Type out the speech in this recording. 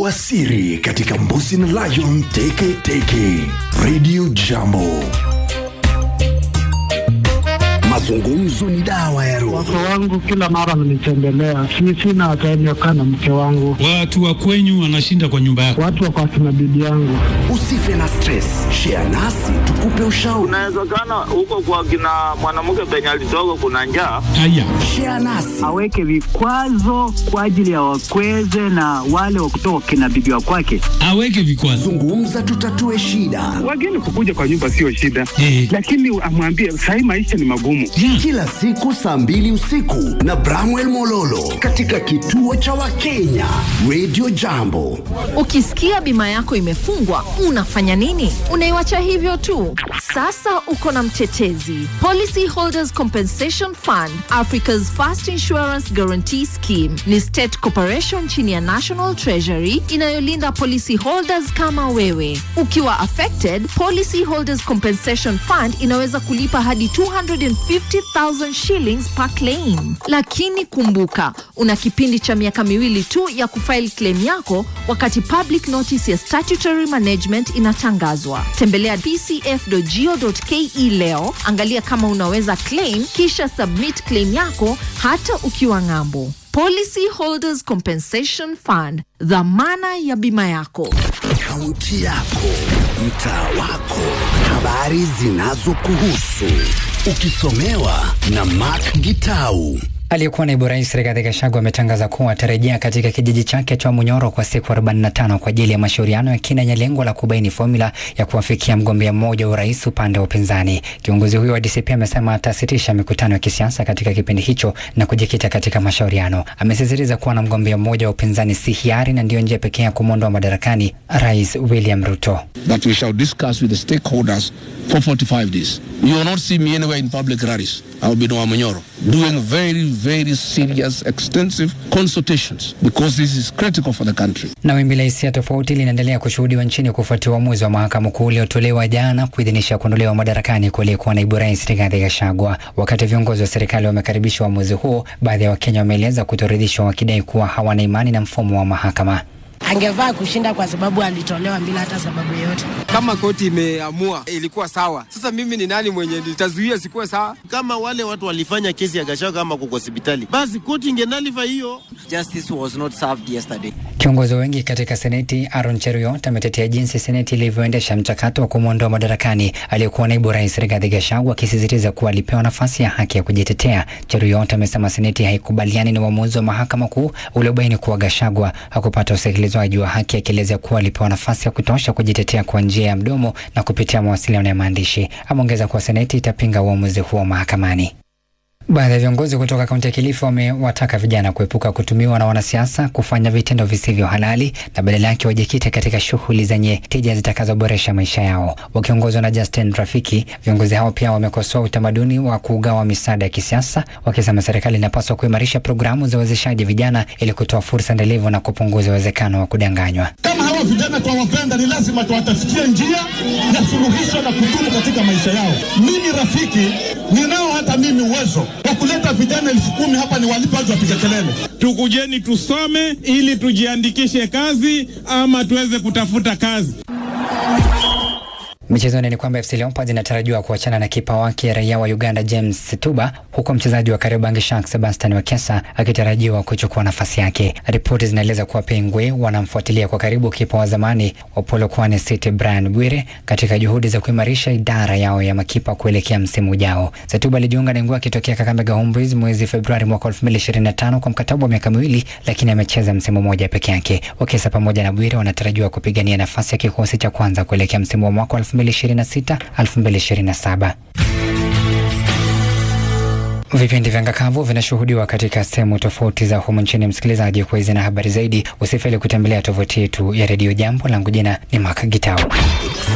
Toboa siri katika Mbuzi na Lion Teke Teke. Radio Jambo. Mazungumzo ni dawa ya roho. Wake wangu kila mara mnitembelea, si sina ataenyokaa na mke wangu, Watu wa kwenyu wanashinda kwa nyumba yako. watu wako akina bibi yangu. Usife na stress, share nasi tukupe ushauri. Inawezekana huko kwa kina mwanamke penye alitoka kuna njaa. Haya, Share nasi aweke vikwazo kwa ajili ya wakweze na wale wa kutoka kina bibi wa kwake. aweke vikwazo. zungumza, tutatue shida. Wageni kukuja kwa nyumba sio shida, Eh. lakini amwambie sahii maisha ni magumu. Yeah. Kila siku saa mbili usiku na Bramwell Mololo katika kituo cha Wakenya Radio Jambo. Ukisikia bima yako imefungwa, unafanya nini? Unaiwacha hivyo tu? Sasa uko na mtetezi. Policy Holders Compensation Fund, Africa's First Insurance Guarantee Scheme, ni state corporation chini ya National Treasury inayolinda policy holders kama wewe. Ukiwa affected, Policy Holders Compensation Fund inaweza kulipa hadi 250,000 shillings per claim. Lakini kumbuka, una kipindi cha miaka miwili tu ya kufile claim yako wakati public notice ya statutory management inatangazwa. Tembelea pcf.go.ke leo, angalia kama unaweza claim, kisha submit claim yako hata ukiwa ng'ambo. Policy Holders Compensation Fund, dhamana ya bima yako. Kaunti yako, mtaa wako, habari zinazokuhusu, ukisomewa na Mark Gitau. Aliyekuwa naibu rais Rigathi Gachagua ametangaza kuwa atarejea katika kijiji chake cha Munyoro kwa siku 45 kwa ajili ya mashauriano ya kina yenye lengo la kubaini fomula ya kuwafikia mgombea mmoja wa urais upande wa upinzani. Kiongozi huyo wa DCP amesema atasitisha mikutano ya kisiasa katika kipindi hicho na kujikita katika mashauriano. Amesisitiza kuwa na mgombea mmoja wa upinzani si hiari na ndiyo njia pekee ya kumwondoa madarakani Rais William Ruto. that we shall discuss with the stakeholders for 45 days. You will not see me anywhere in public rallies. I will be in Wamanyoro doing very, very serious, extensive consultations because this is critical for the country. Na wimbi la hisia tofauti linaendelea kushuhudiwa nchini kufuatia uamuzi wa mahakama kuu uliotolewa jana kuidhinisha kuondolewa madarakani kwa aliyekuwa naibu rais Rigathi Gachagua. Wakati viongozi wa serikali wamekaribisha uamuzi huo, baadhi ya Wakenya wameeleza kutoridhishwa, wakidai kuwa hawana imani na mfumo wa mahakama. angevaa kushinda kwa sababu alitolewa bila hata sababu yoyote. kama koti imeamua ilikuwa sawa. Sasa mimi ni nani mwenye nitazuia sikuwe sawa? kama wale watu walifanya kesi ya Gachagua kama kuko hospitali, basi koti ingenalifa hiyo. Justice was not served yesterday. Kiongozi wa wengi katika seneti Aaron Cheruiyot ametetea jinsi seneti ilivyoendesha mchakato wa kumwondoa madarakani aliyekuwa naibu rais Rigathi Gachagua, akisisitiza kuwa alipewa nafasi ya haki ya kujitetea. Cheruiyot amesema seneti haikubaliani na uamuzi wa mahakama kuu uliobaini kuwa Gachagua hakupata usikilizwaji wa haki, akielezea kuwa alipewa nafasi ya kutosha kujitetea kwa njia ya mdomo na kupitia mawasiliano ya maandishi. Ameongeza kuwa seneti itapinga uamuzi huo mahakamani. Baadhi ya viongozi kutoka kaunti ya Kilifi wamewataka vijana kuepuka kutumiwa na wanasiasa kufanya vitendo visivyo halali na badala yake wajikite katika shughuli zenye tija zitakazoboresha maisha yao. Wakiongozwa na Justin Rafiki, viongozi hao pia wamekosoa utamaduni wa kugawa misaada ya kisiasa, wakisema serikali inapaswa kuimarisha programu za uwezeshaji vijana ili kutoa fursa endelevu na kupunguza uwezekano wa kudanganywa. Kama hawa vijana twawapenda, ni lazima tuwatafutie njia ya suluhisho na kudumu katika maisha yao. Mimi rafiki, ninao hata mimi uwezo wa kuleta vijana elfu kumi hapa, ni walipe waje wapige kelele. Tukujeni tusome ili tujiandikishe kazi ama tuweze kutafuta kazi. Michezoni ni kwamba FC Leopards inatarajiwa kuachana na kipa wake raia wa Uganda James Tuba, huku mchezaji wa Kariobangi Sharks Sebastian Wekesa akitarajiwa kuchukua nafasi yake. Ripoti zinaeleza kuwa Pengwe wanamfuatilia kwa karibu kipa wa zamani wa Polokwane City Brian Bwire katika juhudi za kuimarisha idara yao ya makipa kuelekea msimu ujao. Setuba alijiunga na Ingwe akitokea Kakamega Homeboyz mwezi Februari mwaka 2025 kwa mkataba wa miaka miwili, lakini amecheza msimu mmoja peke yake. Wekesa pamoja na Bwire wanatarajiwa kupigania nafasi ya kikosi cha kwanza kuelekea msimu wa mwaka 2026 2027. Vipindi vya ngakavu vinashuhudiwa katika sehemu tofauti za humu nchini. Msikilizaji, kwa hizi na habari zaidi, usifeli kutembelea tovuti yetu ya redio Jambo. Langu jina ni Mak Gitao.